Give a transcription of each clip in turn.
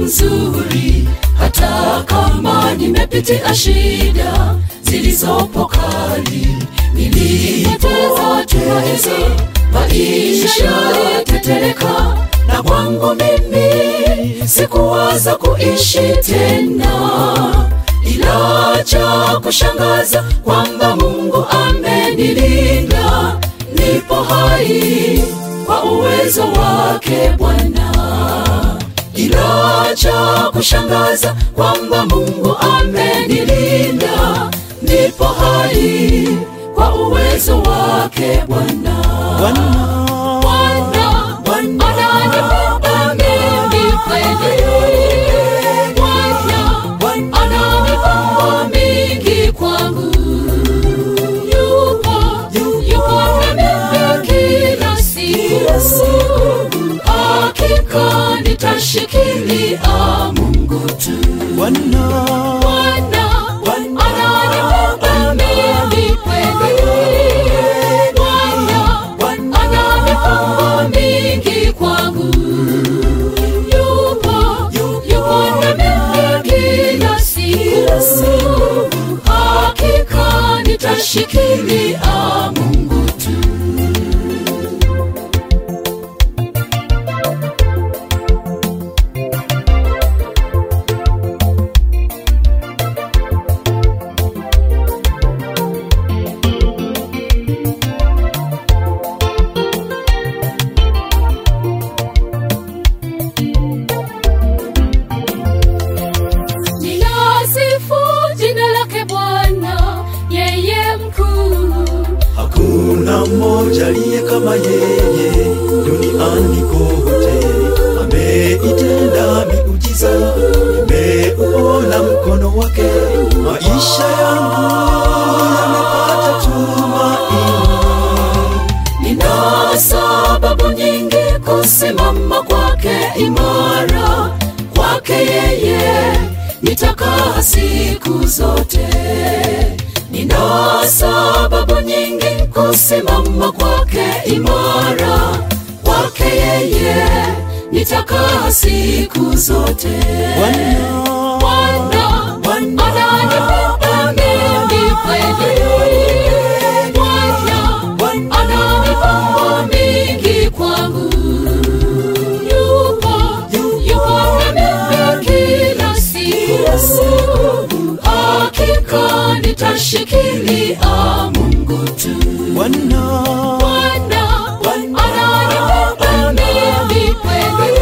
mzuri hata kama nimepitia shida zilizopo kali nilipoteza tumaini maisha tetereka na kwangu mimi sikuwaza kuishi tena ila cha kushangaza kwamba mungu amenilinda nipo hai kwa uwezo wake bwana ila cha kushangaza kwamba mungu amenilinda nipo hai kwa uwezo wake bwana Bwana, ananipenda mimi kweli. Bwana, ananipa mingi kwangu. Yupo, yupo na mimi kila siku. Hakika nitashikilia Mungu tu. Bwana Bwana, ananipenda mimi kweli. Bwana, ananipa mingi kwangu. Yupo, yupo na mimi kila siku. Hakika nitashikilia Mungu tu. Ninasifu jina lake Bwana, yeye mkuu. hakuna mmoja aliye kama yeye duniani kote ameitenda miujiza nimeuona mkono wake maisha yangu yamepata tumaini Nina sababu nyingi kusimama kwake imara, kwake yeye nitakaa siku zote. Nina sababu nyingi kusimama kwake imara, kwake yeye nitakaa siku zote. Bwana, ananipenda mimi kweli. Bwana, ananipa mingi kwangu. Yupo, yupo na mimi kila siku. Hakika nitashikilia Mungu tu. Bwana Bwana, ananipenda mimi kweli.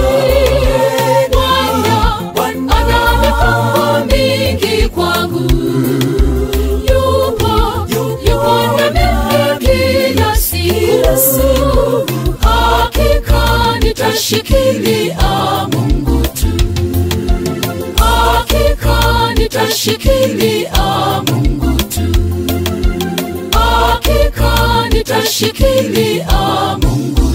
Bwana, ananipa mingi kwangu. Yupo, yupo na mimi kila siku. Hakika nitashikilia Mungu tu. Hakika nitashikilia Mungu tu. Hakika nitashikilia Mungu